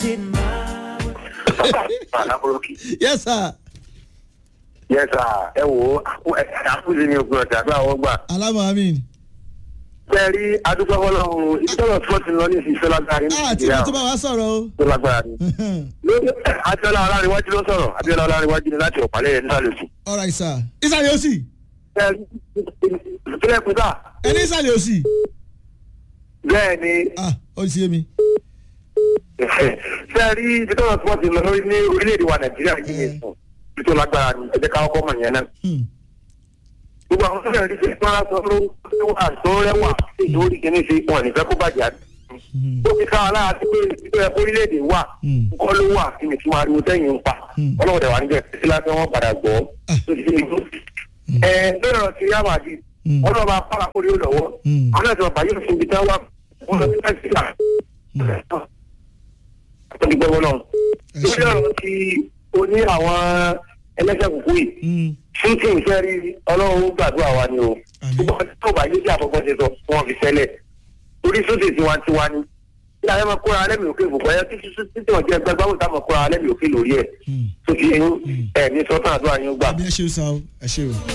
Àlábòrókì. yes sir Yes sir, ẹ wò ó, àkúzí ni ògùn ọ̀tà àbí àwọn gbà. alamu amin Bẹ́ẹ̀ rí adúgbò fọlọ́run, ibi tọ́lọ̀ tí wọ́n ti lọ ní ìsinsẹ́ lágbára ní ah tí mo tún bá wa sọ̀rọ̀ o tó lágbára ni. Lórí Abiola Ọlárinwájú ló sọ̀rọ̀, Abiola Ọlárinwájú ni láti ọ̀pálẹ̀ ẹ̀ nísàlẹ̀ òsì. alright sir ìsàlẹ̀ òsì Bẹ́ẹ̀ rí ìpínlẹ̀ Pítà, ẹni ìsàlẹ̀ òsì bẹ́ẹ̀ ni ah ó ti yé mi ṣe rí ibi tọ́lọ̀ tí wọ́n ti lọ lórí ní orílẹ̀-èdè wa Nàìjíríà yìí ní ìsìn, ibi tó lágbára ni, ẹ jẹ́ ká kọ́kọ́ mọ̀ yẹn náà. Hmm. gbogbo àwọn sọ́jà ní sèpá sọ ló wà tó rẹwà lórí kìíní sí wọn nífẹ̀ẹ́ kó bàjẹ́ àti. ó fi ká aláà sí pé ìpínlẹ̀ orílẹ̀-èdè wà Hmm. kọ́ ló wà kí ni tí wọ́n ariwo tẹ́yìn ń pa Hmm. ọlọ́wọ́dẹ wà níbẹ̀ sí láti wọ́n padà gbọ́ Ah. tó ti fi ẹ lórí ọ̀rọ̀ ti yáwà di Hmm. wọ́n lọ́ọ́ máa fara kórè ó lọ́wọ́ Hmm. àwọn ẹ̀sìn ọ̀bà yóò fi ibi tán wà wọ́n lọ sí nàìjíríà ó ti gbọ́wọ́ náà Ẹ lórí ṣé. ọ̀rọ̀ ti oní àwọn ẹlẹ́sẹ̀ kúkú yìí Hmm. ṣíkì ìfẹ́ rí ọlọ́run gbàdúrà wa ni o Àmín. gbogbo ọtí tó bá yé sí àkọ́kọ́ ṣe sọ wọn fi ṣẹlẹ̀ orí sóde tiwantiwa ni tí a yẹ máa kóra alẹ́ mi òkè gbogbo ẹ títí títí wọn jẹ gbẹgbẹ àwọn táwọn kóra alẹ́ mi òkè lórí ẹ Hmm. tó fi ẹ ní sọ́tàn àdúrà yín gbà. àbí ẹ ṣe o sa o ẹ ṣe o.